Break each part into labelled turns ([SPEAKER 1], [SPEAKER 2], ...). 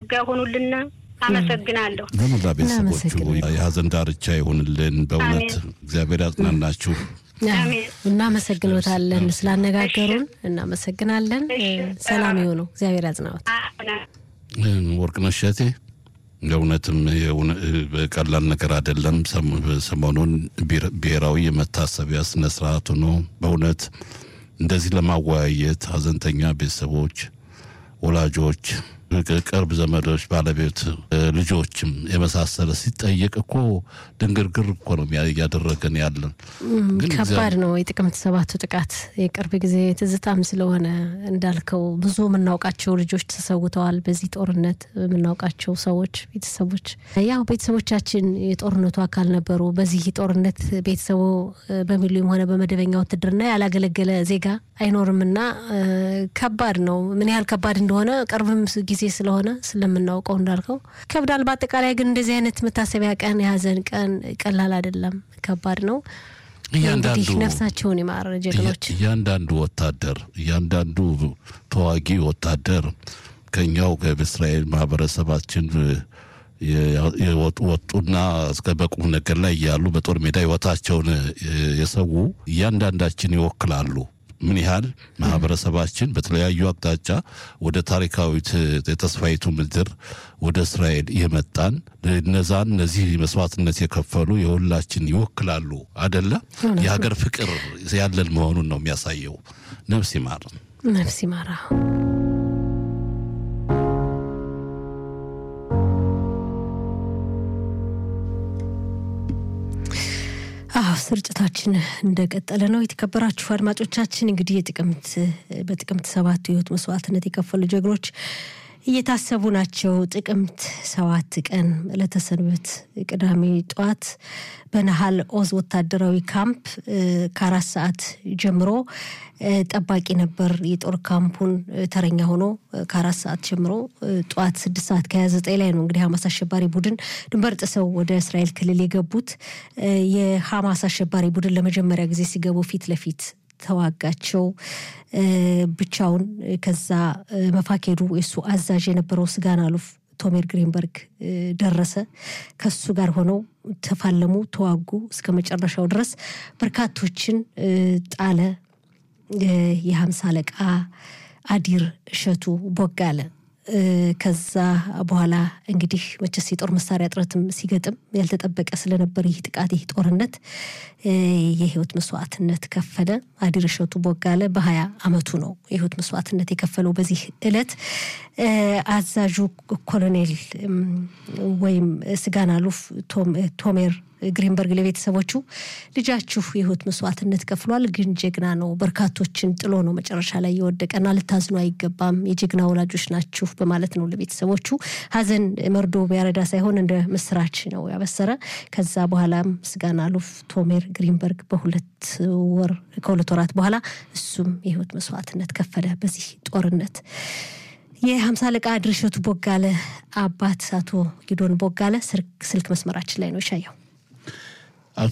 [SPEAKER 1] ጸጋ ይሆኑልና አመሰግናለሁ።
[SPEAKER 2] ለመላ ቤተሰቦቹ
[SPEAKER 3] እናመሰግናለን።
[SPEAKER 2] የሀዘን ዳርቻ ይሁንልን። በእውነት እግዚአብሔር ያጽናናችሁ።
[SPEAKER 1] አሜን።
[SPEAKER 3] እናመሰግኖታለን ስላነጋገሩን እናመሰግናለን። ሰላም ይሁኑ። እግዚአብሔር ያጽናዎት።
[SPEAKER 2] ወርቅነሽ እሸቴ ለእውነትም የእውነ- ቀላል ነገር አይደለም። ሰም- ሰሞኑን ብሔር- ብሔራዊ የመታሰቢያ ስነ ስርዓቱ ነው። በእውነት እንደዚህ ለማወያየት ሀዘንተኛ ቤተሰቦች፣ ወላጆች፣ ቅርብ ዘመዶች፣ ባለቤት፣ ልጆችም የመሳሰለ ሲጠየቅ እኮ ድንግርግር እኮ ነው እያደረገን ያለን ግን
[SPEAKER 3] ከባድ ነው። የጥቅምት ሰባቱ ጥቃት የቅርብ ጊዜ ትዝታም ስለሆነ እንዳልከው ብዙ የምናውቃቸው ልጆች ተሰውተዋል። በዚህ ጦርነት የምናውቃቸው ሰዎች ቤተሰቦች፣ ያው ቤተሰቦቻችን የጦርነቱ አካል ነበሩ። በዚህ ጦርነት ቤተሰቡ በሚሊዮን ሆነ በመደበኛ ውትድርና ያላገለገለ ዜጋ አይኖርምና ከባድ ነው። ምን ያህል ከባድ እንደሆነ ቅርብም ጊዜ ስለሆነ ስለምናውቀው እንዳልከው ከብዳል። በአጠቃላይ ግን እንደዚህ አይነት መታሰቢያ ቀን የሀዘን ቀን ቀላል አይደለም፣ ከባድ ነው።
[SPEAKER 2] እያንዳንዱ
[SPEAKER 3] እንግዲህ ነፍሳቸውን ይማር ጀግኖች።
[SPEAKER 2] እያንዳንዱ ወታደር እያንዳንዱ ተዋጊ ወታደር ከኛው ከእስራኤል ማህበረሰባችን ወጡና እስከ በቁም ነገር ላይ እያሉ በጦር ሜዳ ህይወታቸውን የሰው እያንዳንዳችን ይወክላሉ። ምን ያህል ማህበረሰባችን በተለያዩ አቅጣጫ ወደ ታሪካዊት የተስፋይቱ ምድር ወደ እስራኤል የመጣን እነዛን እነዚህ መስዋዕትነት የከፈሉ የሁላችን ይወክላሉ አደለ? የሀገር ፍቅር ያለን መሆኑን ነው የሚያሳየው። ነፍስ ይማር፣
[SPEAKER 3] ነፍስ ይማራ። አዎ ስርጭታችን እንደቀጠለ ነው። የተከበራችሁ አድማጮቻችን እንግዲህ የጥቅምት በጥቅምት ሰባቱ የህይወት መስዋዕትነት የከፈሉ ጀግኖች እየታሰቡ ናቸው። ጥቅምት ሰባት ቀን ዕለተ ሰንበት ቅዳሜ ጠዋት በነሃል ኦዝ ወታደራዊ ካምፕ ከአራት ሰዓት ጀምሮ ጠባቂ ነበር። የጦር ካምፑን ተረኛ ሆኖ ከአራት ሰዓት ጀምሮ ጠዋት ስድስት ሰዓት ከሀያ ዘጠኝ ላይ ነው እንግዲህ ሀማስ አሸባሪ ቡድን ድንበር ጥሰው ወደ እስራኤል ክልል የገቡት። የሀማስ አሸባሪ ቡድን ለመጀመሪያ ጊዜ ሲገቡ ፊት ለፊት ተዋጋቸው ብቻውን። ከዛ መፋኬዱ የሱ አዛዥ የነበረው ስጋን አሉፍ ቶሜር ግሪንበርግ ደረሰ። ከሱ ጋር ሆነው ተፋለሙ፣ ተዋጉ እስከ መጨረሻው ድረስ በርካቶችን ጣለ። የሀምሳ አለቃ አዲር እሸቱ ቦጋለ ከዛ በኋላ እንግዲህ መቼስ የጦር መሳሪያ እጥረትም ሲገጥም ያልተጠበቀ ስለነበር ይህ ጥቃት ይህ ጦርነት የህይወት መስዋዕትነት ከፈለ። አዲር እሸቱ ቦጋለ በሀያ አመቱ ነው የህይወት መስዋዕትነት የከፈለው በዚህ እለት። አዛዡ ኮሎኔል ወይም ስጋን አሉፍ ቶሜር ግሪንበርግ ለቤተሰቦቹ ልጃችሁ የህይወት መስዋዕትነት ከፍሏል፣ ግን ጀግና ነው፣ በርካቶችን ጥሎ ነው መጨረሻ ላይ የወደቀና ልታዝኑ አይገባም፣ የጀግና ወላጆች ናችሁ በማለት ነው ለቤተሰቦቹ ሀዘን መርዶ ቢያረዳ ሳይሆን እንደ ምስራች ነው ያበሰረ። ከዛ በኋላም ስጋን አሉፍ ቶሜር ግሪንበርግ በሁለት ወር ከሁለት ወራት በኋላ እሱም የህይወት መስዋዕትነት ከፈለ በዚህ ጦርነት። የሀምሳ አለቃ ድርሸቱ ቦጋለ አባት አቶ ጊዶን ቦጋለ ስልክ መስመራችን ላይ ነው ይሻየው።
[SPEAKER 2] አቶ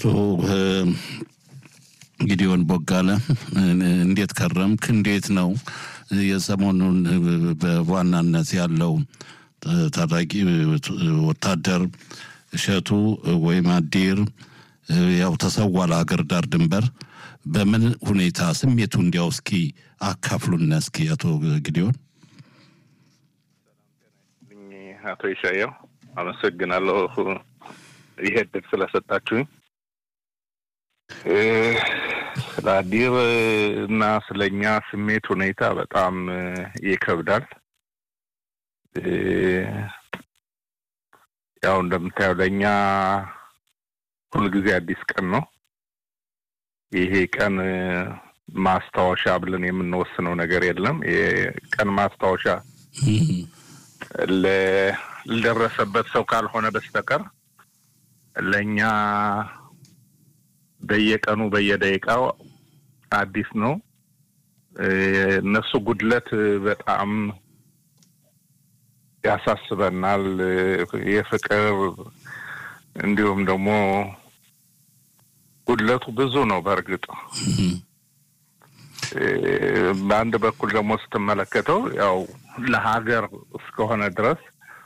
[SPEAKER 2] ጊዲዮን ቦጋለ እንዴት ከረምክ? እንዴት ነው የሰሞኑን በዋናነት ያለው ታጣቂ ወታደር እሸቱ ወይም አዲር ያው ተሰዋ ለሀገር ዳር ድንበር በምን ሁኔታ ስሜቱ እንዲያው እስኪ አካፍሉና እስኪ አቶ ጊዲዮን።
[SPEAKER 4] አቶ ይሻየው አመሰግናለሁ ይሄ እድል ስለሰጣችሁኝ። ስለ አዲር እና ስለኛ ስሜት ሁኔታ በጣም ይከብዳል። ያው እንደምታየው ለእኛ ሁልጊዜ አዲስ ቀን ነው። ይሄ ቀን ማስታወሻ ብለን የምንወስነው ነገር የለም። የቀን ማስታወሻ ለደረሰበት ሰው ካልሆነ በስተቀር ለእኛ በየቀኑ በየደቂቃው አዲስ ነው። እነሱ ጉድለት በጣም ያሳስበናል። የፍቅር እንዲሁም ደግሞ ጉድለቱ ብዙ ነው። በእርግጥ በአንድ በኩል ደግሞ ስትመለከተው ያው ለሀገር እስከሆነ ድረስ